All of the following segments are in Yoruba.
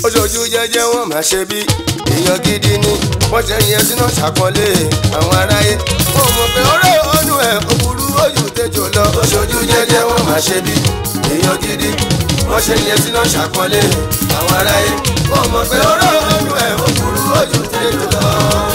oṣooṣù jẹjẹ wọn máa ṣe bí èèyàn gidi ni wọ́n ṣe yẹn sínú ṣàpọ́nlé àwọn aráyé wọn mọ̀ pé ọ̀rọ̀ ọ̀nù ẹ̀ òbúrú ojú tẹjọ lọ oṣooṣù jẹjẹ wọn máa ṣe bí èèyàn gidi wọ́n ṣe yẹn sínú ṣàpọ́nlé àwọn aráyé wọn mọ̀ pé ọ̀rọ̀ ọ̀nù ẹ̀ òbúrú ojú tẹjọ lọ.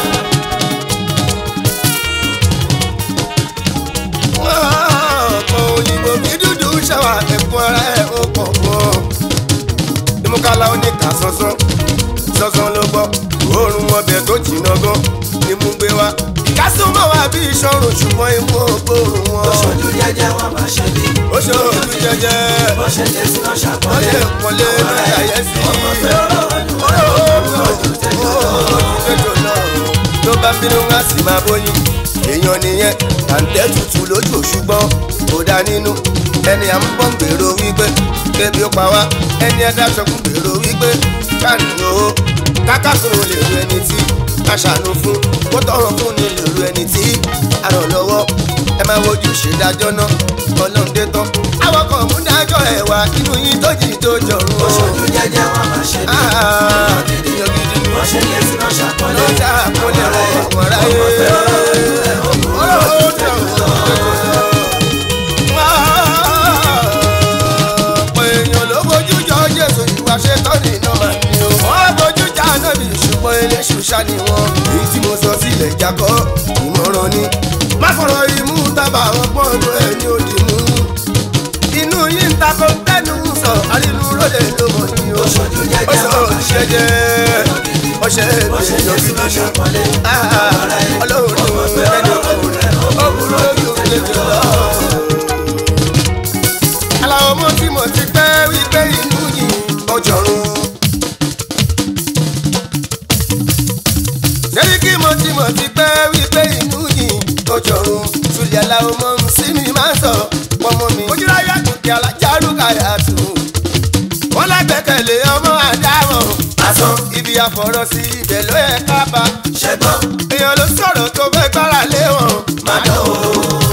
ọ̀pọ̀ òyìnbó bí dúdú ṣàwà ẹ̀kún ara ẹ̀ ó pọ̀ pọ̀ ìmúkálá oníkà sánsan sánsan ló gbọ́ òórùn ọbẹ̀ tó jìnnà gan ni mú gbé wá ìkásùnmọ́ wa bí ìṣọ̀rùn ṣùgbọ́n imú ògbóòrùn wọn. Oṣooju jẹjẹ wọn máa ṣe bí. ó ṣe ojú jẹjẹ Bó ṣe lè sí náà wọ́n ṣàpọ́nlé. lè pọ́nlé lórí àyẹ́sí. Ọmọ pé ọ̀rọ̀ ọdún ojú tẹjọ lọ. tó bá bínú wá sí máa bóyin èèyàn nìyẹn tàǹtẹ̀ tutù lójú ṣùgbọ́n kò dá nínú ẹni à ń bọ̀ ń gbèrò wípé kébi ó pa wá ẹni ẹ̀dá ṣọkùn gbèrò wípé káàní o kákàkùn lè ru ẹni tí a ṣàánú fún kó tọrọ fún ni lè ru ẹni tí a ràn lọ́wọ́ ẹ máa wojú ṣèdájọ́ náà ọlọ́run dé tán àwọn kan mú dájọ́ ẹ̀ wá inú yín tó jì tó jọ̀rún o. Oṣooju jẹjẹ wọn máa ṣe bí. Ah, èèyàn gidi ni Bó ṣe lè sí náà ṣàpọ́nlé. ló dá àpọ́nlé àwọn aráyé. ọ̀pọ̀ èèyàn ló bójú jọ Jésù ìwà ṣe tán nínú màá ní o. wọ́n bójú já nábì ṣùgbọ́n eléṣù ṣá ni wọ́n. èyí tí mo sọ sílẹ̀ jákọ́ ìmọ̀ràn ni. má fọ̀rọ̀ imú tábà wọn pọ́n lu ẹni òdì mú. inú yìí ń takò tẹnu sọ àrínú lóde ló mọ̀ ní o. Oṣooju jẹjẹ ó sọ wọn máa ṣe bí. òṣìṣẹ́ jẹ́ ọṣẹ Bó ṣe lè sí náà ṣàpọ́nlé. ọlọ́run Ọmọ pé ẹni ọ̀rọ̀ ọdún rẹ̀ ọkùnrin lójú lójú lọ. aláwọ̀ mọ́ tí mo ti pẹ́ wípé inú yìí ọjọ́rùn. ṣebí kí mo ti mọ̀ ti pẹ́ wípé inú yìí ọjọ́rùn. sùlẹ̀ aláwọ̀ mọ́ sí mi máa ń sọ pọ́nmọ́ mi. ojúláyà kùkì alájárù kàyà tù. wọ́n lágbẹ́kẹ̀lé ọmọ àdámọ̀. Asán ibi àfọ̀rọ̀ sí ibẹ̀ ló yẹ ká bá. ṣẹgbọ́n èèyàn ló sọ̀rọ̀ tó fẹ́ gbára lé wọn. máa dán o.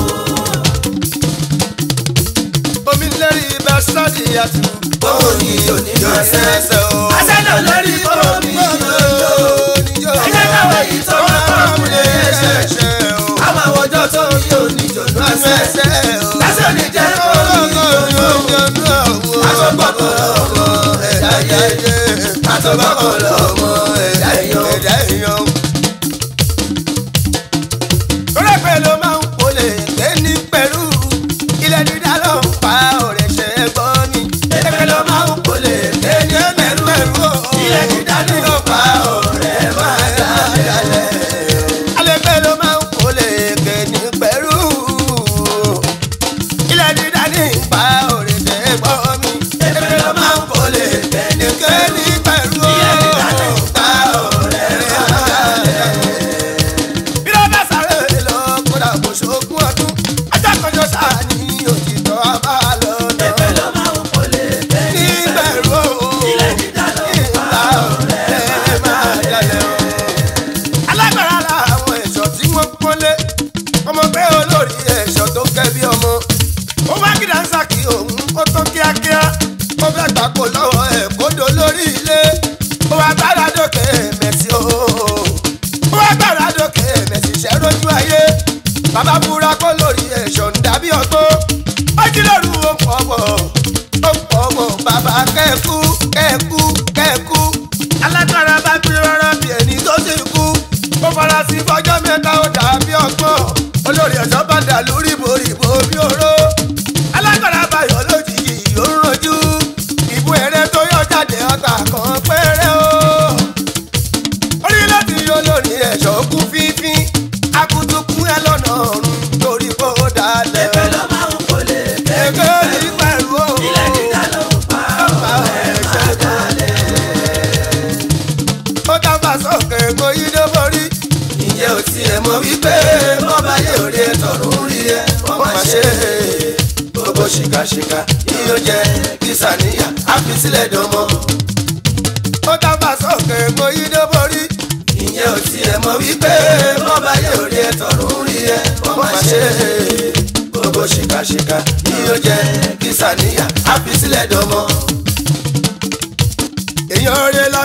omi lẹ́rìí ibà sọ́ọ̀dì àtù. Bóun ni oníjọ ẹsẹ̀. ẹsẹ̀ o. Asẹ́nà lórí omi yóò. Ẹ jẹ́ káwé yìí tó máa bá ọmọdé ẹsẹ̀. Àwọn àwọ̀jọ́ tó ń yí oníjọ ló ẹsẹ̀. Lásán ní jẹ́ omi yóò. Àtọ̀gbọ́kọ̀ lọ́mọ ẹ̀dá yẹ. Àtọ̀gbọ́kọ̀ lọ́mọ ẹ̀dá èèyàn. Rẹ́pẹ̀ ló máa ń polè lé ní pẹ̀lú. Ilẹ̀ dídá ló ń pa ọ̀rẹ́ ṣe é gbọ́ ni. Ẹgbẹ́ ló máa ń polè lé ní pẹ̀lú. Ilẹ̀ dídá ló pa ọ̀rẹ́ máa dálẹ̀. Alẹ́pẹ̀ ló máa ń polè ké ní pẹ̀lú. Ilẹ̀ dídá ní pa ọ̀rẹ́ ṣe é gbọ́ mi. Ẹgbẹ́ ló máa ń polè lé ní Ké ní pẹ̀lú. Ilẹ̀ dídá ló pa ọ̀rẹ́ máa dálẹ̀. Bí ló bá sáré lọ kódà kò ṣogún ọdún. Ajá kan jọ sáà ní òtítọ́ abá lọ lọ. Ẹgbẹ́ ló máa ń polè lé ní Níbẹ̀rù Ilẹ̀ dídá ló pa ọ̀rẹ́ máa dálẹ̀. alágbára làwọn ẹ̀ṣọ́ tí wọ́n pọ́nlé ọmọ pé olórí ẹ̀ṣọ́ tó kẹ́ bí ọmọ ó wá kí dáńsà kí òun ó tán kíákíá ó fẹ́ gbà kó lọ́wọ́ ẹ̀ kó do lórí ilé ó wá gbára dókè mẹ́sì o ó wá gbára dókè mẹ́sì ṣẹ́ lójú ayé bàbá búra kó lórí ẹ̀ṣọ́ ń dàbí ọgbó ó jí lóru ó pọ̀ bọ̀ ó pọ̀ bọ̀ bàbá kẹ́ẹ̀kú kẹ́ẹ̀kú kẹ́ẹ̀kú alágbára bá bí rárá bí ẹni tó ti kú ó fara sí fọjọ́ mẹ́ta ó dàbí ọgbọ́n olórí ẹ̀ṣọ́ bá dà lórí ìbòrìbò bí oró alágbára báyọ̀ lójijì ó ń rojú ìbú ẹ̀rẹ́ tó yọ jáde ọta kan péré o orí láti yọ lórí ẹ̀ṣọ́ kú fífín akutuku ẹ lọ́nà ọ̀run torí kó dalẹ̀ Ẹgbẹ́ ló máa ń polè lé ní ẹgbẹ́ ní pẹ̀lú o. Ilẹ̀ dídá ló pa ọ̀rẹ́ máa dálẹ̀. ó dábàá sókè kó yí dé borí. Ǹjẹ́ o tiẹ̀ mọ̀ wípé bọ́ba yóò rí ẹ tọ̀run rí ẹ wọ́n máa ṣe é. Gbogbo ṣìkàṣìkà yóò jẹ kí sàníyà á fi sílẹ̀ dánmọ́. ó dábàá sókè kó yí dé borí. Ǹjẹ́ o tiẹ̀ mọ̀ wípé bọ́ba yóò rí ẹ tọ̀run rí ẹ wọ́n máa ṣe é. Gbogbo ṣìkàṣìkà yóò jẹ kí sàníyà á fi sílẹ̀ dánmọ́. èèyàn rẹ̀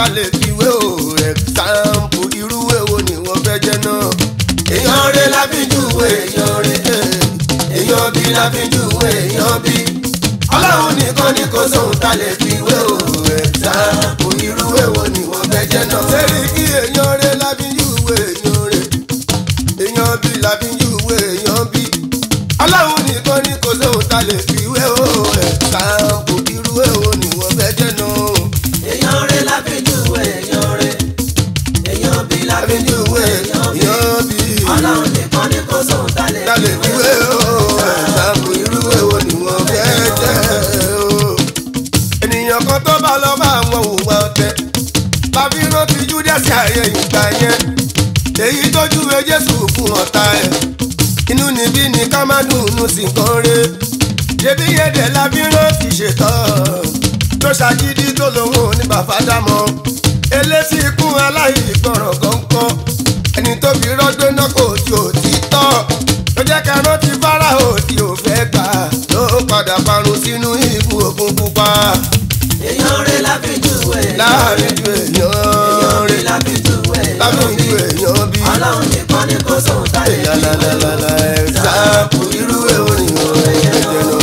lè fi wé o ẹ̀sáǹpù irú èwo ni wọ́n fẹ́ jẹ́ náà. èèyàn rẹ̀ lábíjúwe èèyàn rẹ̀ èèyàn bí lábíjúwe èèyàn bí ọlọ́run nìkan ni kò sóhun tá lè fi wé o ẹ̀sáǹpù irú èwo ni wọ́n fẹ́ jẹ́ náà. sẹ́rí kí èèyàn rẹ̀ lábíjúwe èèyàn rẹ̀ èèyàn bí lábíjúwe èèyàn bí ọlọ́run nìkan ni kò sóhun tá lè fi wé o ẹ̀sáǹpù irú èwo ni wọ́n fẹ́ jẹ́ náà. èèyàn rẹ̀ lábíjúwe èèyàn rẹ̀ èèyàn bí lábíjúwe èèyàn bí èèyàn bí ọlọ́run nìkan ni kò sóhun tá lè tá lè fi fi wé wé o o ẹ̀sáǹpù irú èwo ni wọ́n fẹ́ jẹ́ o. ènìyàn kan tó bá lọ bá àwọn òwúwa ọ̀tẹ̀ tàbí rántí júdásì ààyè ìgbà yẹn èyí tó júwe jésù fún ọ̀tá ẹ̀ inú níbí ni ká má dùnnú sí nǹkan re ṣebí yẹ̀dẹ̀ lábí rántí ṣètọ́ tó ṣàgídí tó lòun ò ní bàbá dámọ́ elétí ikú aláìgbọràn kọ̀ọ̀kan ẹni tó fi rọ́gbé náà kò tí ò tí tọ́ ló jẹ́ ká rántí fáráhò tí ò fẹ́ gbà ló padà parun sínú ibú òkun pupa èèyàn rẹ̀ lábíjúwe láàrin ju èèyàn èèyàn rẹ̀ rẹ̀ lábíjúwe èèyàn láàrin bí ju èèyàn bí ọlọ́run nìkan ni kò sóhun tá lè fi wé o. lalalala ẹ̀sáàpù irú orin ẹ̀jẹ̀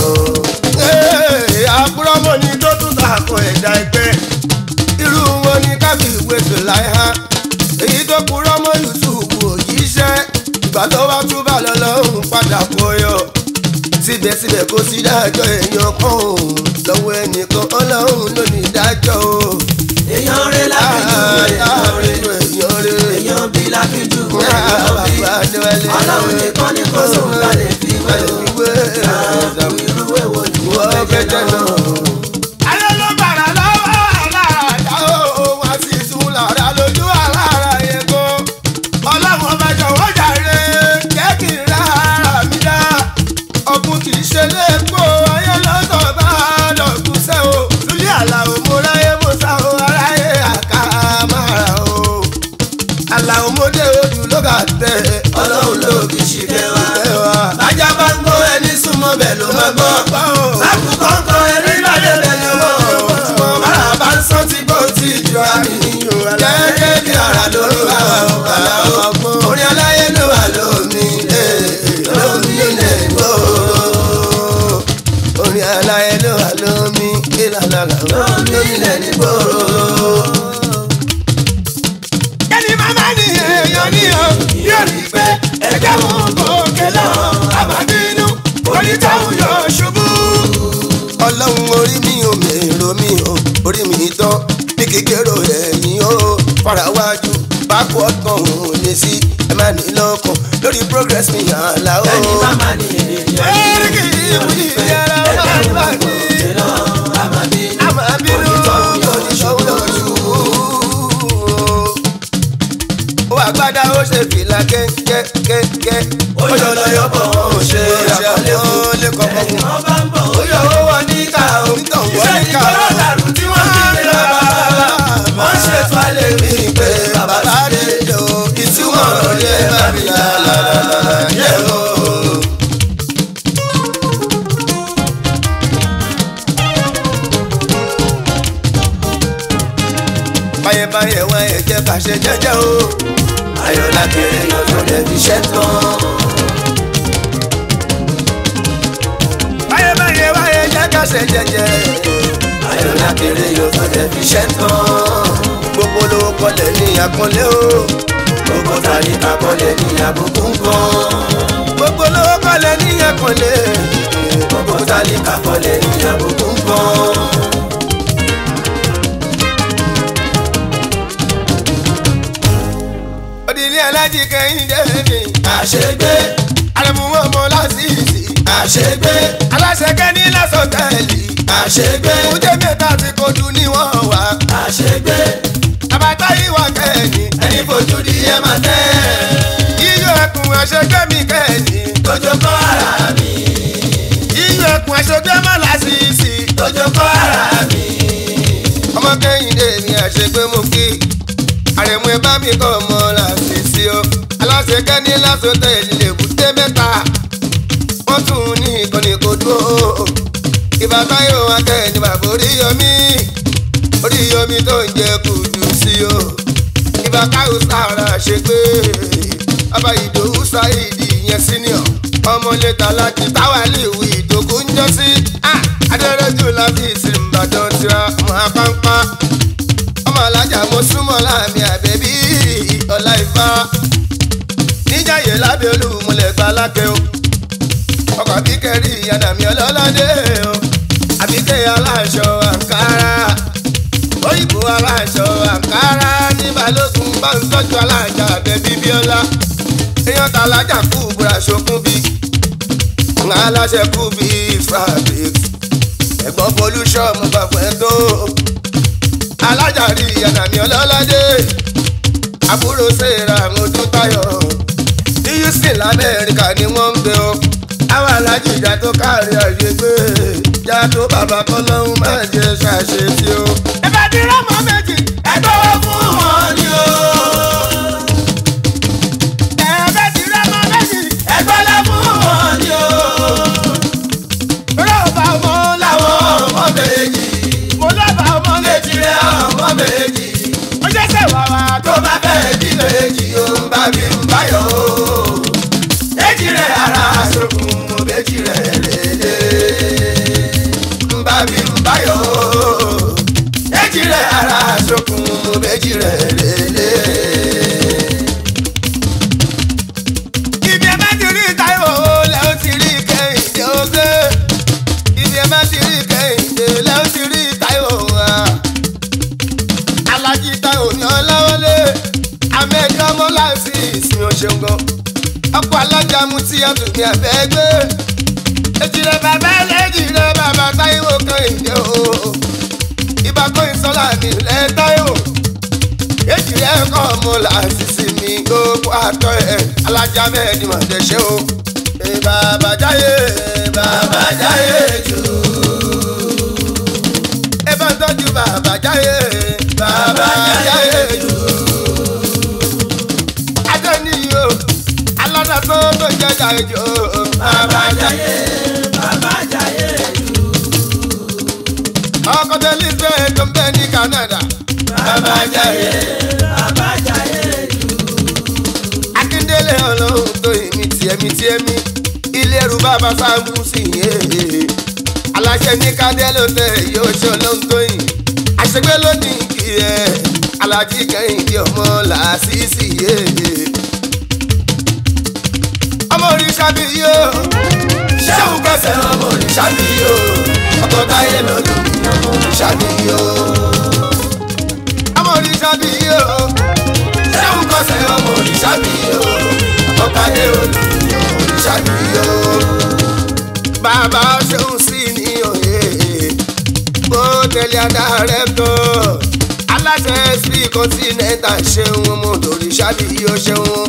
náà. àbúrọ́mọ ni tó tún sàkó ẹ̀dá ẹgbẹ́ irú wọn ni kábíyèwé tó láì ha èyí tó kúrọ́ mọ́ yusufu òjíṣẹ́ ìgbà tó wá túbà lọ́lọ́run padà kọyọ síbẹ̀síbẹ̀ kò sí dájọ́ èèyàn kan ò lọ́wọ́ ẹnìkan ọlọ́run ló ní dájọ́ o. èèyàn rẹ̀ lábíjúwe èèyàn rẹ̀ èèyàn rẹ̀ èèyàn bí lábíjúwe èèyàn bí ọlọ́run nìkan ni kò sóhun tá lè fi wé o. ààbò irú èwo ni wọ́n fẹ́ jẹ́ náà. Ayé ló bàrà lọ́wọ́ aláàdá o, wọ́n sì tún lára lójú alára yẹn gan. Ọlọ́run ọba jọ̀wọ́ jàre, jẹ́ kí n ra ara mi dá. Ọ̀gbun kì í ṣe léèpo, ayé lọ́sọ̀ bá dọ̀gún sẹ́ o. Lúlí àlàó mo ráyé mo sá o, aráyé àká mára o. Àlàó mo dé ojú ló kà tẹ̀. ọlọ́run ló kì í ṣìkẹ́ wa. Ẹ wá. bájá bá ń gbọ́ ẹni súnmọ́ bẹ̀ ló máa gbọ́. lákòókò ń kọ́ ẹni lálẹ́ bẹ̀ ni wọ́n. bára bá ń sọ ti gbó ti jọ àmì. gẹ́gẹ́ bí ara lórí wa ọ̀gbàlà o. orí aláyé ló wà lómi. lómi ilẹ̀ ìgboro. Orin aláyé ló wà lómi, ìlànà lómi ilẹ̀ ìgboro. kẹ́ni màmá ni èèyàn ní o yóò rí i pé ẹ̀jẹ̀ mú gòkè lọ àbádínú onítọ̀hún yóò ṣubú. ọlọ́run orí mi ò mèrò mi ò orí mi tán bí kékeré ẹ̀yìn o farawájú bákú ọ̀tàn ò lè sí ẹ má ní lọ́kàn lórí progress mi àlá o. ẹni máma ni èèyàn ní Ẹ̀rí kì í mú ìyára ẹgbẹ́ máa bá mú mi. gòkè lọ àbádínú àmọ́ bínú onítọ̀hún yóò ní yóò ṣòro. ṣubú. ó àgbádá ó ṣe fìlà kékékéké. ó yọ lọ́yọ̀ bọ̀ wọn ò ṣe àkọlé fún. lè kọ́kọ́ ẹni fún. wọ́n bá ń bọ̀ ó yọ owó wọn ní ká o. Onítọ̀hún wọ́n iṣẹ́ ní ká o. ìgbọ́rọ̀ dàrú tí wọ́n fi gbé lọ bàbá. wọ́n ṣètò alẹ́ mi pé bàbá ti dé. ìtumọ̀ ọ̀rọ̀ yẹn bá mi là lálálálá yẹ o. báyẹ̀báyẹ̀ wá ẹ̀ jẹ́ ká ṣe jẹ́jẹ́ o. ayọ̀lá kéré yọjọ́ lẹ̀ fi ṣẹ́ tán. báyẹ̀báyẹ̀ wá ẹ̀ jẹ́ ká ṣe jẹ́jẹ́. ayọ̀lá kéré yọjọ́ lẹ̀ fi ṣẹ́ tán. gbogbo lówó kọlẹ̀ ní àkọlé o. gbogbo tàbí kakọ́lẹ̀ ní àbùkù nǹkan. gbogbo lówó kọlẹ̀ ní àkọlé. gbogbo tàbí kakọ́lẹ̀ ní àbùkù nǹkan. òdìní alájí kẹ́hìndé mi. àṣegbé àrẹ̀mú ọmọ lásìsì. àṣegbé aláṣẹ kẹ́ni lásọ̀tẹ́ẹ̀lì. àṣegbé kúndé mẹ́ta ti kojú ní wọ́n wá. àṣegbé àbátá ìwà kẹ́ni. ẹni fojú di ẹ máa tẹ́. yíyọ ẹkùn àṣegbé mi kẹ́ni. lójó kọ́ ara mi yíyọ ẹkùn àṣegbé má lásìsì. lójó kọ́ ara mi. ọmọ kẹ́hìndé ni àṣegbé mú kí. àrẹ̀mú ẹ bá mi kọ́ ọmọ lásìsì o. aláṣẹ kẹ́ni lásọ̀tẹ́ẹ̀lì lè bùté mẹ́ta. wọ́n tún ní ìkànnì kò dúró. ìbátan yóò wá kẹ́ni bàbá orí yọmí. orí yomi tó ń jẹ kùdùs sí o ìbá káwọ́ sára ṣe pé bàbá ìdòwú sáìdì yẹn senior ọmọlé tàlájì táwa lè wí ìdògún ń jọ sí adẹ́rẹ́jù láti ìsìnbàdàn tira mọ́ apáńpá ọmọ alájà mo súnmọ́ láàmì àbẹ̀bí ọ̀la ìfá níjàyè lábẹ́ olúmọlẹ̀ gba lákẹ́ o ọkọ̀ àbíkẹ́rì ìyànàmí ọlọ́ládé o àbíkẹ́ aláṣọ àǹkárá òyìnbó aláṣọ àǹkárá ní balógun bá ń tọ́jú alájà àbẹ̀bí bíọ́lá èèyàn ta alájà kú búra ṣokún bí ńlá aláṣẹ kú bí fabric ẹ̀gbọ́n pollution mo gbàgbọ́ ẹ tó alájà rí ìyànàmí ọlọ́ládé àbúrò sèrà mojú táyọ̀ ní houston lamẹ́ríkà ni wọ́n ń gbé o àwọn alájì ìjà tó káàrí àyè gbé ìjà tó bàbá kọ́lọ́hún máa jẹ ṣàṣe tí o. ẹ bá di rọ́mọ méjì ẹgbẹ́ wo fún wọn ni o. ẹ bá di rọ́mọ méjì ẹgbẹ́ lọ fún wọn ni o. rọ́ọ̀bà ọmọ làwọn láwọn ọmọ méjì mo lọ́ba ọmọ létí rẹ ọmọ méjì ó jẹ́ sẹ́wà wa tó bá fẹ́ bí méjì ó ń bá mi ń báyọ̀ o. létí rẹ ara sókun mo méjì rẹ lédè ń bá mi ń báyọ̀ o. létí rẹ ara sókun mo méjì rẹ lédè. ibi ẹ bá ti rí táyọ̀ lẹ́ ó ti rí kẹ́hìndé oge ibi ẹ bá ti rí kẹ́hìndé lẹ́ ó ti rí táyọ̀ wa alájí táyọ̀ ní ọlọ́wọ́lé amẹ́jọ́ mọ́láṣí ìsìn òṣèǹgàn ọkọ̀ alájà mu tí a tún ní abẹ́ gbé èjì rẹ̀ bàbá ẹlẹ́jì rẹ̀ bàbá táyọ̀ kẹ́hìndé o ibà kó ìsọ́lá mi lẹ́ táyọ̀ èjì rẹ̀ kọ́ ọmọ làṣìṣì mi gbogbo àtọ́ ẹ̀ alájà mẹ́ẹ̀ẹ́dì mà dẹ́ṣẹ́ o ẹ bàbá jáyé bàbá jáyé jù ẹ bá ń tọ́jú bàbá jáyé bàbá jáyé jù adẹ́niyí o alọ́dà tó tó jẹ́ jáyé jù bàbá jáyé bàbá jayé ọkọ̀ tẹ́lẹ̀ fẹ́ tó ń bẹ ní Canada bàbá jayé bàbá jayé akíndélé ọlọ́run tó èmi tiẹ̀ mi tiẹ̀ mi ilé ẹrù bàbá sáàmù sí yé aláṣẹ ní kádé ló tẹ yóò ṣe ọlọ́run tó yìn àṣegbé lónìí kì í ẹ alájí kẹ́hìndé ọmọ làásìsì yé ọmọ òrìṣà bí yó ṣéun kẹsẹ̀ ọmọ òrìṣà mi o ọkọ̀ táyé lọ́dún mi ọmọ òrìṣà mi o. ọmọ òrìṣà bí yó ṣéun kẹsẹ̀ ọmọ òrìṣà mi o ọkọ̀ táyé lọ́dún mi ọmọ òrìṣà mi o. bàbá ṣeun sí ní òye bó tẹ̀lé adarẹ̀ tó aláṣẹ sí kọ́ńtínẹ́ntà ṣeun mo lórí ṣábì yóò ṣeun.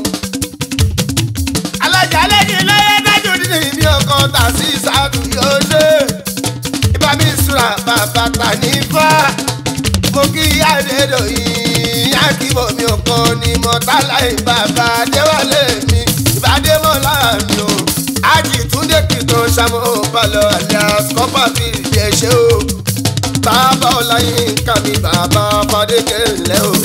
alájà lẹ́yìn lọ́yẹ́ dájú nínú ibi ọkọ̀ tà sí sáàtù yóò ṣe ibà mi sùrà bàbá tà ní fà mo kí adédọ̀yìn akíbọ̀ mi ò kọ́ ni mọ̀tálá ìbàbà déwálé mi ìbàdé mọ́lá mi o ajìtúndé kìtàn ṣàmú balọ̀ alias kọ́pà fi ìdí ẹ̀ṣẹ́ o bàbá ọláyin ká mi bàbá fadékè ńlẹ̀ o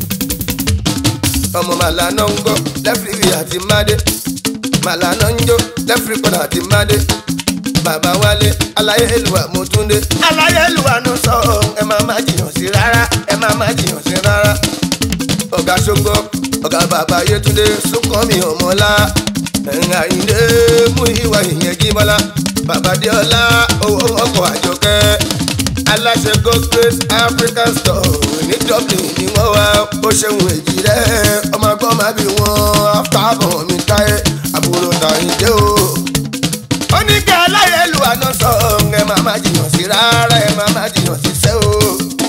ọmọ màlánà ń gbọ́ lẹ́fìrí àti mádé màlánà ń jó lẹ́fìrí padà àti mádé bàbá wálé aláyélúwà mo tún dé. aláyélúwà ló sọ ẹ máa má jiyàn sí rárá ẹ máa má jiyàn sí rárá ọ̀gá ṣóńgọ́ ọ̀gá bàbá yétúndé súnkànmí ọmọlá ẹ̀yìn àyíndé mú ìwà ìyẹn jíbọ́lá bàbá déọlá owó ọkọ̀ àjọkẹ́ aláṣẹ gospels african store ní dublin ni wọ́n wá ó ṣeun èjì rẹ̀ ọmọ agbọ́n máa bí wọn after bọ̀ mi táyé àbúrò tàyíndé o ó ní kí aláyẹ̀lú àná sọ ẹ máa má jiyàn sí rárá ẹ máa má jiyàn sí sẹ́ o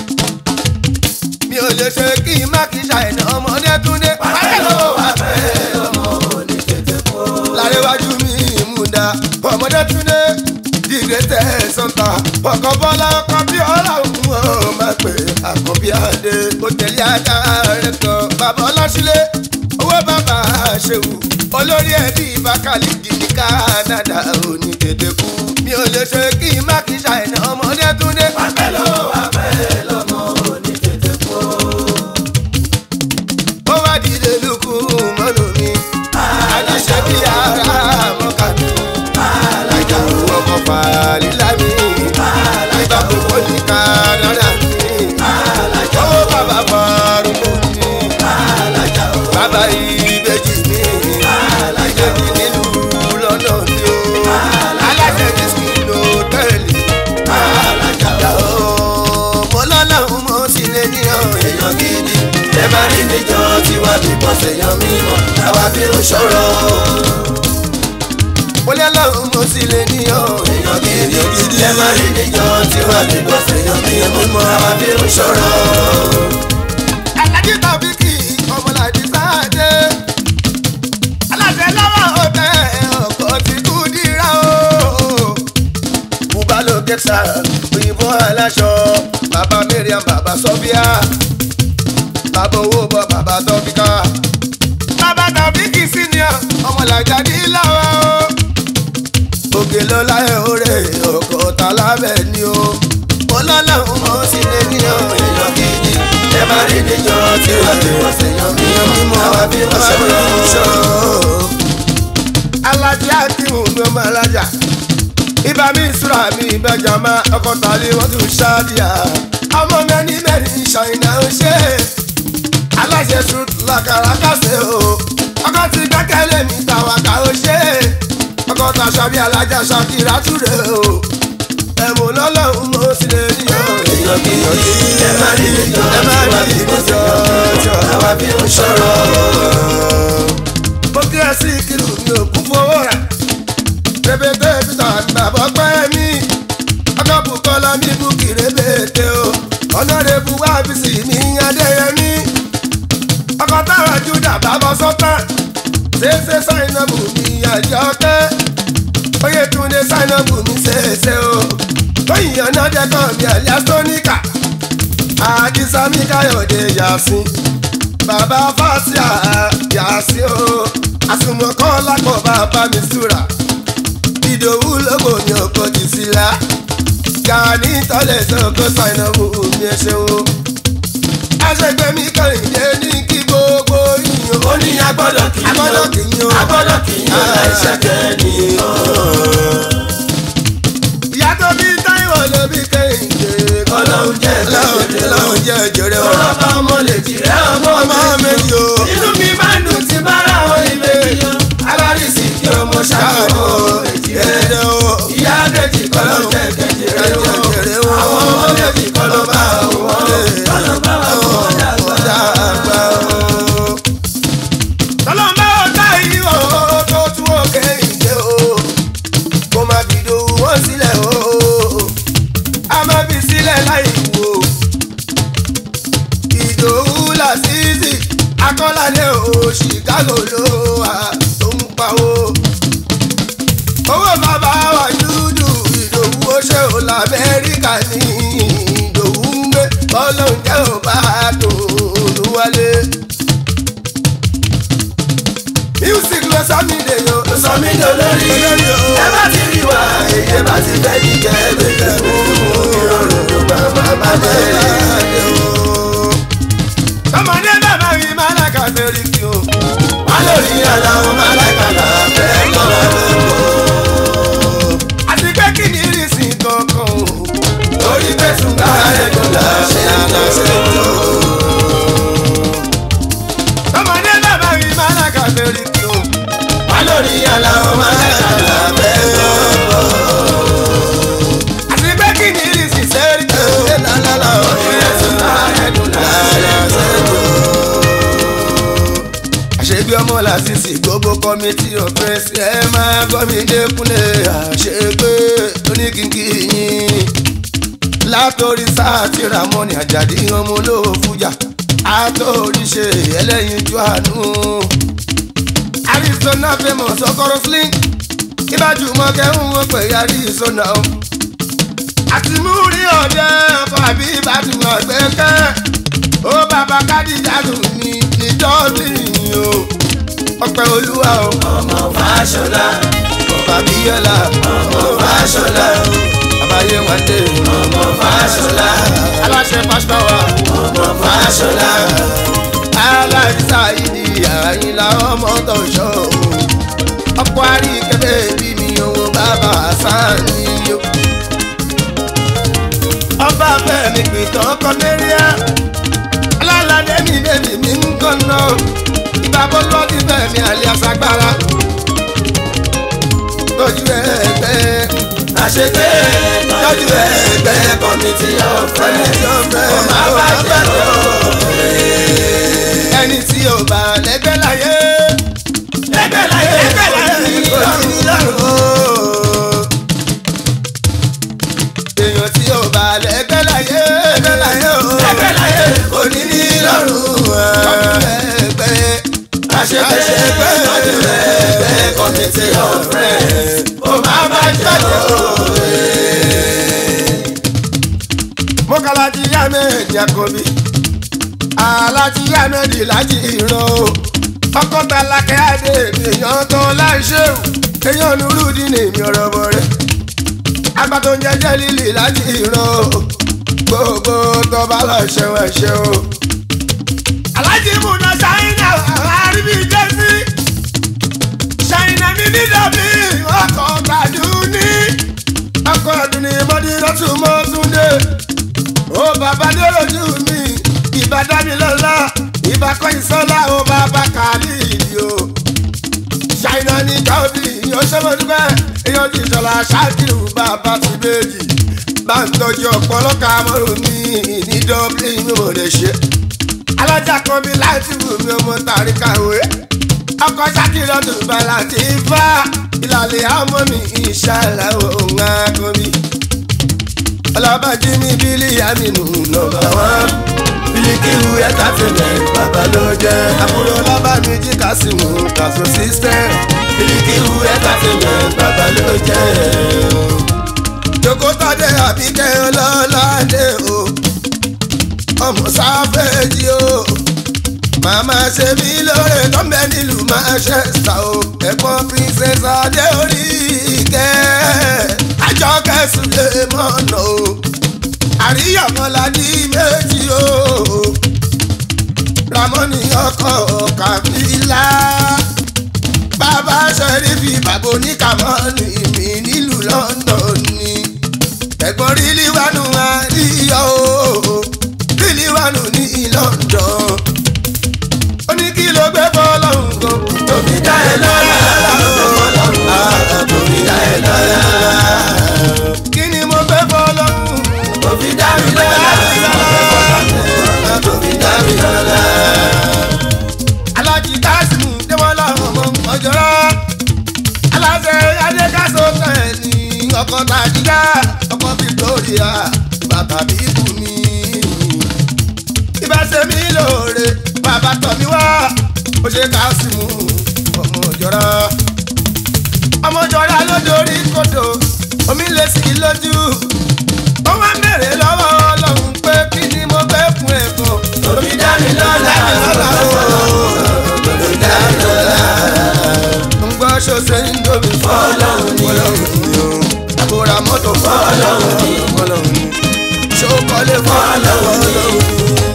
mi ò lè ṣe kí n má kí ṣàìná ọmọdé túndé. pàtẹ́ ló wà fẹ́ ọmọ òní tètè kó. lárẹ́wájú mi múdà ọmọdé túndé dìde tẹ̀ sọ́tà ọkọ̀ bọ́lá ọkọ̀ bí ọ̀rọ̀ òun ọ̀ máa pè àkọ́bí adé ó tẹ̀lé ajá rẹ̀ kan bàbá ọlọ́sílẹ̀ owó bàbá ṣèwù olórí ẹbí bákàlìkì ní Canada òní tètè kú mi ò lè ṣe kí n má kí ṣàìná ọmọdé túndé. pàtẹ́ ló wà fẹ́ ọmọ òní tètè kó. mímọ́ àwa bí ó ṣòro. mo lé lọ́run mo sì lè níyàn. èèyàn gidi ẹ máa rí níjọ tí wọ́n lè gbọ́ fèèyàn mímọ́ àwa bí ó ṣòro. alájí tàbí kì í ọmọlàdí sáàdé. aláṣẹ lọ́wọ́ ọbẹ̀ ọkọ̀ ti kú dírá o. bùbá ló kẹsà òyìnbó aláṣọ bàbá mariam bàbá sọfíà bàbá owó bọ bàbá tọfíkà. bàbá tàbí kì í senior ọmọlàjà ní lọ́wọ́ o. òkè ló láyé òrè ọkọ̀ tá lábẹ́ ni o. ọlọ́lọ́run mọ̀ sí lè níyàn èèyàn gidi ẹ máa rí níjọ tí wọ́n lè gbọ́ fèèyàn mímọ́ àwa bí ó ṣòro. alájà kírun ló máa lájà ibà mi ìṣúra mi ìbẹjà máa ọkọ tàlẹ wọn tún ṣáàdìyà ọmọ mẹni mẹni ṣàìnà ń ṣe aláṣẹ sùn làkàrà kàṣẹ o ọkọ ti gbẹkẹlé mi tàwàkà ó ṣe ọkọ tàṣà bí alájà ṣàkìrà túre o ẹ̀mú lọ́lọ́run mo sì lè rí o. èèyàn gidi ẹ máa rí níjọ ẹ tí máa wọ́n rí lè gbọ́ ìjọ fèèyàn jọ. mímọ́ àwa bí ó ṣòro. mo kí ẹ sí kìlù mi ò kún fowó rà rẹpẹtẹ peter bàbá pẹ́ mi ọkọ̀ kọ́lá mi bú kí rẹpẹtẹ o ọ̀nàdẹ́bù wá bísí mi adéyẹmí ọkọ̀ táwọn júdà bàbá sọ́tà ṣeéṣe sáìnàbù mi àjọkẹ́ oyètúndé sáìnàbù mi ṣeéṣe o tóyìn ọ̀nàdẹ́kọ̀ mi àlíyá sóníkà àdìsá mi káyọ̀dé yàsín bàbá fásíà yàsí o àsùnmọ̀kọ́ lápò bàbá mi súra ìdòwú lóko mi ò kọjú sí la gani tọ́lẹ̀ sọ́kọ́ sáìnàbù mi ẹ ṣeun aṣègbè mi kàrìndé ní kí gbogbo yìnyín ó ní agbọ́dọ̀ kì í agbọ́dọ̀ kì í yan agbọ́dọ̀ kì í yan láìṣẹ́ kẹ́ni o. ìyá tó bí táìwọ̀ ló bí kẹ́hìndé Ọlọ́run jẹ́ ọlọ́run ọlọ́run jẹ́ jẹrẹ o ọlọ́ba ọmọ lè jìrẹ́ ọmọ ọmọ méjì o inú mi máa ń dùn tí bá ra àwọn ilé yíyan alárísì kí ọmọ ṣàkóso èjì rẹ̀ jẹrẹ o ìyá méjì kọ́ ló jẹ́ kẹ́jẹrẹ o jẹrẹ o àwọn ọmọ méjì kọ́ ló bá wọn kọ́ ló bá wọn dàgbà. tọ́lọ́mbà ọ̀tá yìí o tó tún òkè ìdè o kó má fi dòwú wọn sílẹ̀ o a má fi sílẹ̀ láì wò ìdòwú làṣìṣì akọ́ládé o chicago ló wà tó ń pawó owó bàbá wa dúdú ìdòwú ó ṣe ò lamẹ́ríkà ní ìdòwú ń gbé bọ́lọ̀ ń jẹ́ ò bá dùn wálé music ló sọ mí dè yo. ó sọ mí lólórí ẹ bá ti rí wa èyí bá ti fẹ́ jíjẹ bẹ̀rẹ̀ fún ìrọ̀rùn ló bá bá bá bẹ̀rẹ̀. ọmọdé bàbá mi máa lákà fẹ́rí kí o. wá lórí aláwọ̀ máa lákàtà fẹ́ lọ́wọ́ àti pé kí ni ìrísí kankan o. orí pẹ̀sùn bá ẹ̀dùn láṣẹ àdáṣe tó. ọmọdé bàbá mi máa lákà fẹ́rí kí o. wá lórí aláwọ̀ máa lákàtà fẹ́ lọ́wọ́ àti pé kí ni ìrísí sẹ́rí kí o. orí pẹ̀sùn bá ẹ̀dùn láṣẹ tó. àṣebí ọmọ làṣìṣì gbogbo kọ́mítì ọ̀pẹ́sì ẹ máa gbọ́ mi dẹ́kunlé àṣegbé oníkìkì yín látòrí sáàtì ramoni àjàdí ọmọ olówó fújà àtòrí ṣe ẹlẹ́yinjú àánú arizona famous ọkọrọ sling ìbájú mọ́kẹ́hún wọn pè é arizona o àti múrí ọ̀dẹ ọkọ̀ àbí ìbádùn ọ̀gbẹ́kẹ́ ó bàbá kádìjà dùn ní ìjọ́sí o ọpẹ́ olúwa o ọmọ fàṣọlá ọba bíyọlá ọmọ fàṣọlá àbáyé wọn dé ọmọ fàṣọlá aláṣẹ pásítọ̀wà ọmọ fàṣọlá aláìsà ìdí àyìnlá ọmọ tó ṣọ́ o ọkọ̀ àríkẹ́bẹ́ bí mi òun bàbá sáni o. ọba fẹ́mi pìtàn kọ́nẹ́ríà alálàdé mi bèbí mi ń kọ́nà ìbábọ́ lọ́dí fẹ́mi àlíàságbára tọ́jú ẹgbẹ́ àṣegbé tọ́jú ẹgbẹ́ kọ́mítì ọ̀fẹ́ ọmọ abájẹ́ lọ. ẹni tí ò bá lẹ́gbẹ́ láyé lọ́rùn ẹgbẹ́ àṣepẹ́ ọdún ẹgbẹ́ committee of friends ó máa bá jẹ́ òwe. mọ́kànlájí ahmed yakobi alájí ahmed lájí ìran o ọkọ̀ tálákẹ́ adé èèyàn tó láìṣẹ́wò èèyàn nurudi ní èmi ọ̀rọ̀ bọ̀ rẹ̀ agbátó ń jẹ́jẹ́ lílì lájí ìran o gbogbo tó bá lọ ṣẹ̀wọ̀n ṣe o. alájí múná ṣáínà àríbí jẹ́sí ṣáínà mi ní dàbí ọkọ̀ gbàdúní ọkọ̀ ọdún ní mọ́dínlọ́tún mọ́túndé ó bàbá ní olójú mi ìbá dámilọ́lá ìbá kọ́yìn sọ́lá ó bàbá kàlí ìdí o. ṣáínà ní káwọ́bì yóò ṣọ́mọdúpẹ́ èèyàn ti sọ̀la ṣáàkìrù bàbá ti méjì bá ń tọ́jú ọ̀pọ̀lọpọ̀ amọ̀rò mi ní dublin mi ò lè ṣe. alájà kan bí láti wù mí ọmọ tàrí kàwé ọkọ̀ ṣáàkìrì ọdún bàlá ti fà ìlàlẹ̀ àmọ́ mi ìṣàlà òun àkọ́bí ọlọ́bàjí ní bílí aminu nọ́mbà wán bílíkìwù entertainment bàbá ló jẹ́ àbúrò ọlọ́bà mi jí kásìmù kàṣọ system bílíkìwù entertainment bàbá ló jẹ́. jokotade àbíkẹ́ ọlọ́ládé o ọmọ sáfẹ́jì o màmá ṣe mí lóore tọ́mbẹ́ nílùú Manchester o ẹ̀gbọ́n princess adé orí ìkẹ́ àjọkẹ́ sùlẹ̀ mọ́nà o àríyànmọ́ládì méjì o ramoni ọkọ̀ kàbílà bàbá sẹ́rífì bàbá oníkàmọ́nì mi nílùú London ni ẹ̀gbọ́n rílí wánu àríyọ̀ o rílí wánu ní London ó ní kí ló gbé fọlọ́hún gan tóbi dá ẹ lọ́la tóbi dá ẹ lọ́la kí ni mo gbé fọlọ́hún tóbi dá mi lọ́la tóbi dá mi lọ́la. alájí kásìmù déwọ́lá ọmọ ọjọ́rọ́ aláṣẹ adékásó tẹ̀lé ọkọ̀ tàjíjà ọkọ̀ victoria bàbá bíbù mi ìbáṣe mi lóore bàbá tọ̀ mí wá ó ṣe kásìmù ọmọ ọjọ́rọ́ ọmọ ọjọ́rọ́ lójórí kòtò omi lè sí lójú ó wá mèrè lọ́wọ́ ọlọ́run pé kí ni mo fẹ́ fún ẹ̀kọ́ tóbi dá mi lọ́la tóbi dá mi lọ́la. ń gbọ́ ṣọ́ṣẹ́ ń dóbi Fọlọ́run ni. fọlọ́run ni o àbúrò mọ́tò Fọlọ́run ni. fọlọ́run ni ṣókọ́lé Fọlọ́run ni. fọlọ́run ni.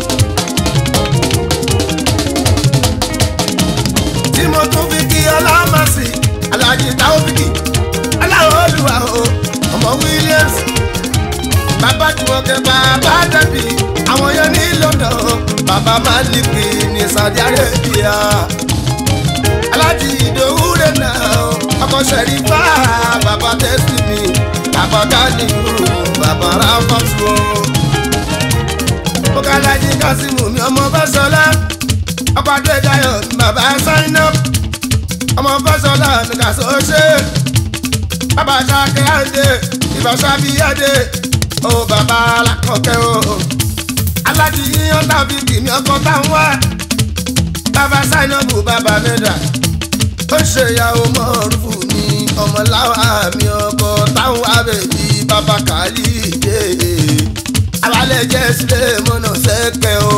tí mo tún fi kí ọlọ́mọ̀sí alájí táwọ́fìkì aláwọ̀ olùwà o ọmọ Williams bàbá jùmọ̀kẹ́ bàbá dẹ́bì àwọn yẹn ní London bàbá Maliki ní Saudi Arabia alájí ìdòwú rẹ̀ náà ọkọ̀ sẹ̀rífà bàbá tẹ́sí mi bàbá kánìkù bàbá ráfọ́tù o. mo ká alájí kásímù mi ọmọ fẹsọlá ọkọ̀ adédáyọ̀ mi bàbá sáínà ọmọ fẹsọlá mi kà sọ ṣe bàbá sákẹ́ àdé ìbáṣà bíi àdé ó bàbá alákọ̀ọ́kẹ́ o alájí yíyan tàbí kìíní ọkọ̀ táwọn wá bàbá sáínàbù bàbá mẹ́ta ó ṣe ìyàwó mọ́rùfù ní ọmọláwa mi ọkọ táwọn abẹ́bí bàbá kàlí dé alálẹ̀ jẹ́ sílẹ̀ mọ́nà sẹ́pẹ̀ o.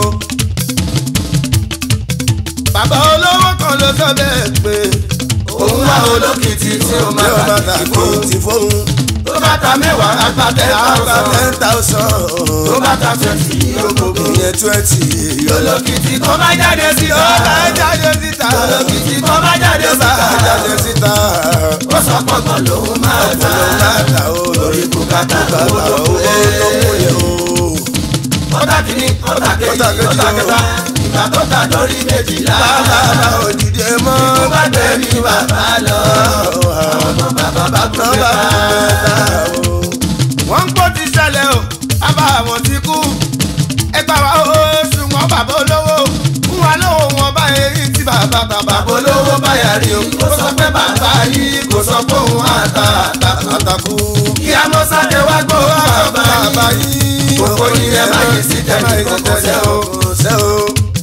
bàbá olówó kan ló sọ bẹ́ẹ̀ pé òun wá olókìtì tí ó máa yóò bá bá ti ta fò. ti fóun tó bá ta mẹ́wàá àgbà ten àgbà thousand. ten thousand tó bá ta twenty yóò gbogbo. ìyẹn twenty olókìtì tó bá jáde sí yóò bá ọ̀la. jáde síta olókìtì tó bá jáde yóò bá síta. jáde síta ó sọ pọ̀gbọ̀n lòun máa ta. láta o lórí bùkátà bàbá owó owó ló mú yẹn o. ọ̀tà kìíní ọ̀tà kejì Ọ̀tà kejì ọ̀tà o. kẹta ìgbà tó ta lórí méjìlá. bàbá òdìdé mọ́. tó bá gbé ní bàbá lọ. ọmọ bàbá bá kú Nọ́mbà mẹ́ta. mẹ́ta o. wọ́n ń gbọ́ ti ṣẹlẹ̀ o bàbá àwọn ti kú ẹgbà wa o ṣùgbọ́n bàbá olówó fún wa lówó wọn bá èyí tí bàbá bàbá bàbá olówó báyà rí o kò sọ pé bàbá yìí kò sọ pé òun àtà àtàkù kí a mọ sáké wá gbọ́ bàbá bàbá yìí yìí Gbogbo yín ẹ má yí sí tẹ̀lé kókó sẹ́ o. sẹ́ o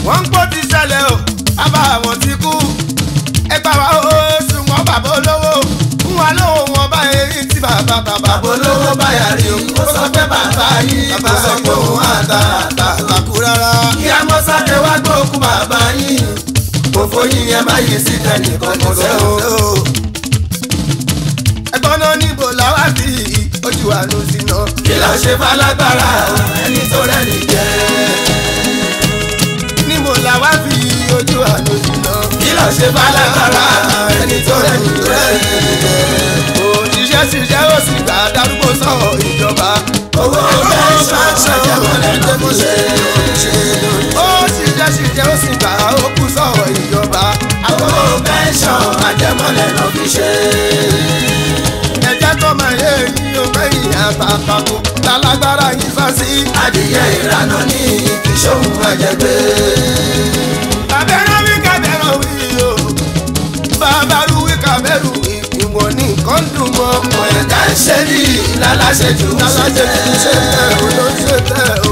wọ́n ń pò ti ṣẹlẹ̀ o bàbá àwọn ti kú ẹgbà wa ó ṣùgbọ́n bàbá olówó fún wa lówó wọn bá eyín tí bàbá bàbá bàbá olówó báyà rí o ó sọ pé bàbá yìí kò sọ pé òun àtà àtà àtàkù rárá. kí a mọ sáké wá gbóòkú bàbá yìí òfò yìí yẹn má yí sí tẹnìkan kò sẹ́ o. ẹgbọ́n náà níbo làwa sí ojú àánú sí náà. kí ló ṣe falágbára ẹni tó rẹ́ni jẹ́. níbo làwa sí ojú àánú sí náà. kí ló ṣe falágbára ẹni tó rẹ́ni jẹ́. òṣìṣẹ́ ṣiṣẹ́ ó sì gbà darúgbó sọ̀rọ̀ ìjọba. owó bẹ́ẹ̀ ṣàṣẹ mọ́lẹ̀ ló mú ṣe. ó ṣiṣẹ́ ṣiṣẹ́ ó sì gbà ó kú sọ̀rọ̀ ìjọba. owó bẹ́ẹ̀ ṣàn àjẹmọ́lẹ̀ ló fi ṣe. ẹ̀jẹ̀ tó máa yé yín o fẹ́yìn àtàkùn lálágbára yín sá sí. adìyẹ ìrànà ní ìṣòwò àjẹgbé. abẹ́rẹ́ wí kàbẹ́rẹ́ wí o bàbá rú wí kàbẹ́rù wí ìwọ̀n ní nǹkan dùn mọ́ ọmọ ẹ̀ ẹ̀ka ń ṣe ní lálàṣẹ jù ú alájẹ kì í ṣe tẹ̀ o ló ń ṣe tẹ̀ o.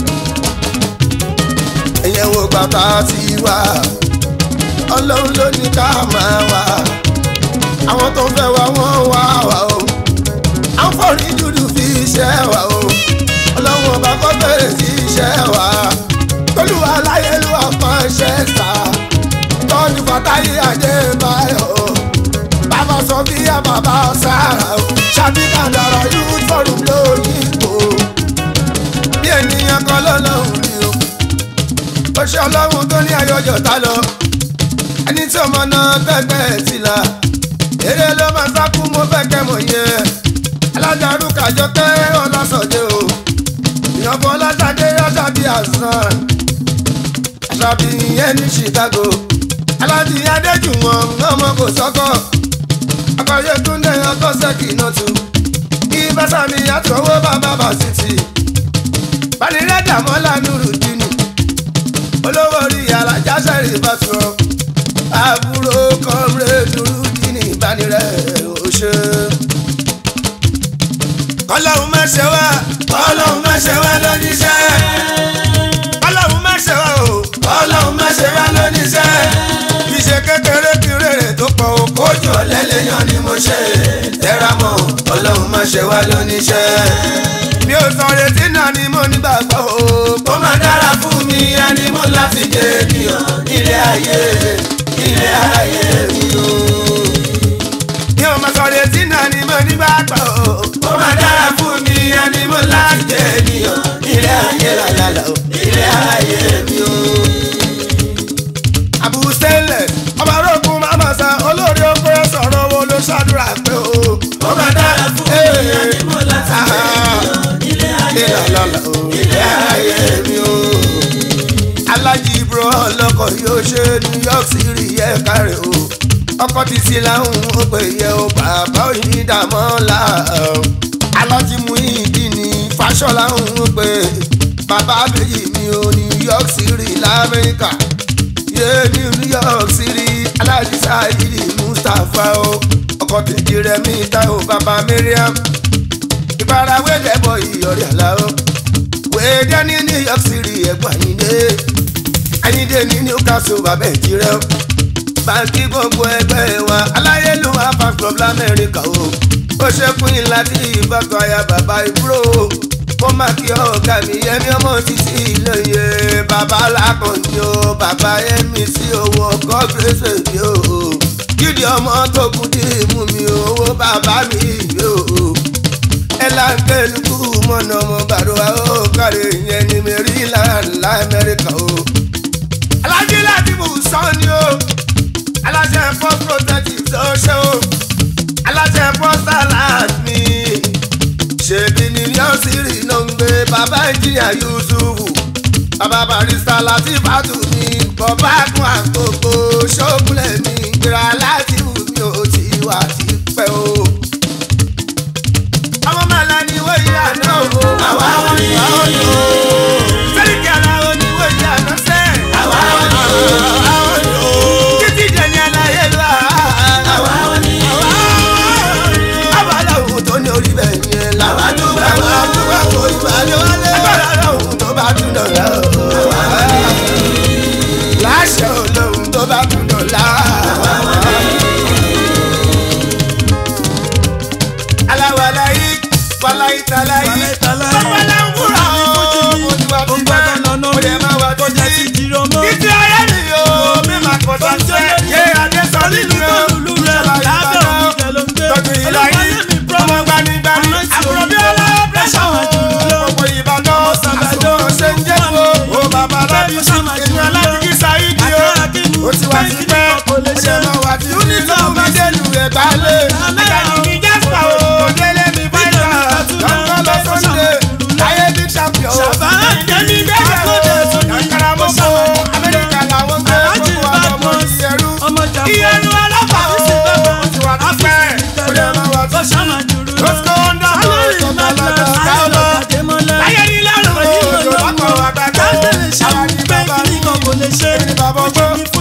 ẹ̀yẹ̀ wo bàbá ti wá ọlọ́run ló ní ká máa wá àwọn tó fẹ́ wá wọ́n wá wá o àwọn fọ́ọ̀rí dúdú fi iṣẹ́ wá o ọlọ́run ọba kọ́ bẹ̀rẹ̀ sí iṣẹ́ wá tolúwa láyélúwà kan ṣẹ́ sá tọ́ni fàtáyé adébáyọ̀ bàbá sọ bí i bàbá sára o ṣàbí kàdàrà yóò fọ̀rùn lóyìnbó bí ènìyàn kan lọ́lọ́run rí o ó ṣe ọlọ́run tó ní ayọ̀jọ̀ tá lọ ẹni tí ọmọ náà tẹ́gbẹ́ ti là eré ló máa sákú mo fẹ́ kẹ́ mọ̀ yẹ alájàrú kàjọ kẹ́ ọlọ́sọ̀dé o ìyànfọ́ ọlọ́sàdé ọ̀sàbí àsán àṣàbí yẹn ní Chicago alájí adéjùwọ̀n ọmọ kò sọ́kọ̀ akọ̀yé túndé ọkọ̀ sẹ́kì náà tù kí bàtàmí àtọwọ́ bàbá bà sí ti banirẹ́dà mọ́lá nùrùdínì olówó orí alájà sẹ́rì bàtúrọ̀ àbúrò kọ́mrẹ́ nùrùdínì banirẹ́ òṣè. ọlọ́run má ṣe wá ọlọ́run má ṣe wá lóníṣẹ́. ọlọ́run má ṣe wá o ọlọ́run má ṣe wá lóníṣẹ́. kì í ṣe kékeré kí rèrè tó pọ̀ o kó ojú ọ̀lẹ́lẹ́yàn ni mo ṣe tẹ́ra mọ́ ọlọ́run má ṣe wá lóníṣẹ́. mi ò sọ retí náà ni mo nígbàgbọ́ o. ó máa dára fún mi ẹni mo láti jẹ ènìyàn nílé ayé nílé ayé mi o. mi ò mọ sọ retí náà ni mo nígbàgbọ́ o. ó máa dára fún mi ẹni mo láti jẹ ènìyàn nílé ayé lálálà o nílé ayé mi o. àbùsẹ́lẹ̀ ọba arógun mama sa olórí oko ẹ sọ̀rọ̀ wo ló ṣàdúrà pé o. ó máa dára fún mi ẹni mo láti jẹ ènìyàn nílé ayé ìlàlọ́lá o. nílé ayé mi o. alájí ibro ọlọ́kọ̀ yóò ṣe new york city yẹ kárẹ̀ o. ọkọ̀ ti sí láhùn ó pè yẹ o bàbá òyìn dàmọ́lá o. alájí mú ìdí ní fàṣọlá ń pè bàbá méjì mi ò new york city lamẹ́ríkà yé ní new york city alájí sáyidi mustapha o. ọkọ̀ tèjì rẹ̀ mi ta o bàbá mariam ìfarawé dẹ́bọ̀ ìyọ̀rẹ́ àlá o wẹ́ẹ́dẹ́ ní new york city ẹ̀gbọ́n àyíndé àyíndé ní newcastle bàbá ìjírẹ́ o báńkì gbogbo ẹgbẹ́ wa aláyélúwà fan club lamẹ́ríkà o ó ṣẹ́kùn ìlà tí ìbátan aya bàbá ìbúrò o mo máa kí ọ̀gá mi yẹmi ọmọ títí ìlóye bàbá làkànní o bàbá yẹmi sí owó ọkọ gbèsè mi o gidi ọmọ tó kù dì mú mi owó bàbá mi yìí o ẹlànkẹ́lùkù mọ̀nà ọmọ bàdúrà ó kárí ìyẹn ní maryland lamẹ́ríkà o. alájí láti mú sọ́ni o aláṣẹ ẹ̀fọ́ protective tó ṣe o aláṣẹ ẹ̀fọ́ salad mi ṣèbí ní yọ̀ọ́sìrì ló ń gbé bàbá ìjìyà yusufu bàbá barista láti fàtú mi bọ́bá gun àgbògbò ṣókùnlẹ̀ mi gbéra láti wù mí ò tí wà ti pẹ́ o ọmọ màlá ni wọ́n yí àná o. àwa ò ní. àwa ò ní o. sẹ́ríkì ara o ni wọ́n yí àná sẹ́. àwa ò ní. àwa ò ní o. títí dẹni aláyé lọ. àwa ò ní. abala òun tó ní orí bẹ́ẹ̀ yẹn la. àwa dúpẹ́ àwa wá. dúpẹ́ kó ìbàlẹ̀ wálé. agbára òun tó bá dún lọ́la o. àwa ò ní. ìtàlá yìí. Wàlẹ̀ ìtàlá yìí. Bàbá là ń wúrà o. Mo ti wá Ó ti ń pẹ́. gbọ́dọ̀ lọ́nà Mo dẹ̀ máa wá kó jẹ́ ti títí. jíró mọ́. Títí ayé mi o, mi máa kọ̀ Tó ń sáṣẹ́. jẹ́ Yé adé sọ nínú Lílù tó lùlù rẹ̀ lábẹ́ òun jẹ́ ló ń gbé. Tọ́jú ìlà yìí, ọmọ gbanigbani, àbúrò bí ọlọ́wọ́ pẹ́sà o. Gbogbo Ìbàdàn, àsìkò ṣe ń jẹ́ wo. Ó bàbá lábí, inú alábìkí Sáyídì o. Ó ti wá ti pẹ́, ó ṣe mọ̀ wá tí Unity mi délù ẹ̀ gbálẹ̀. Àjàdí mi Jasper o, délé mi Fáìlà. Lọ́kọ́ lọ Sunday, láyé big champion. Ìjẹ́mi bẹ́ẹ̀ o, Yankara mọ́kò, Amẹ́ríkà làwọn gbé gbogbo àlọ́mọ ìyẹrú. Ìyẹrú ọlọ́pàá o, ó ti wá ti pẹ́, ó lè máa wá ti Let's go on down, let's go down, let's go down. Láyé ní lọ́rùn o, Yorùbá kan àgbàdo. Àwọn ní bàbá mi, èmi ní bàbá ọgbọ́n.